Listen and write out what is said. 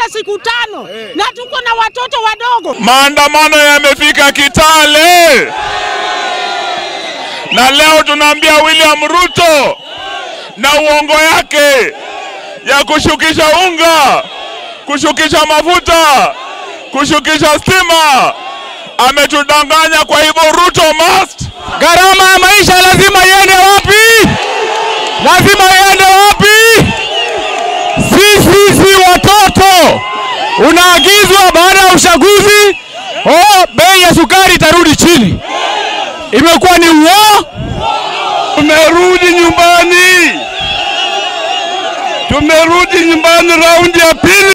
siku tano na tuko na watoto wadogo. Maandamano yamefika Kitale na leo tunaambia William Ruto na uongo yake ya kushukisha unga, kushukisha mafuta, kushukisha stima, ametudanganya. Kwa hivyo Ruto must. Gharama ya maisha lazima iende wapi? Lazima iende wapi? Sisi si watoto. Unaagizwa baada ya uchaguzi, oh, bei ya sukari itarudi chini. Imekuwa ni uo. Tumerudi nyumbani, tumerudi nyumbani raundi ya pili.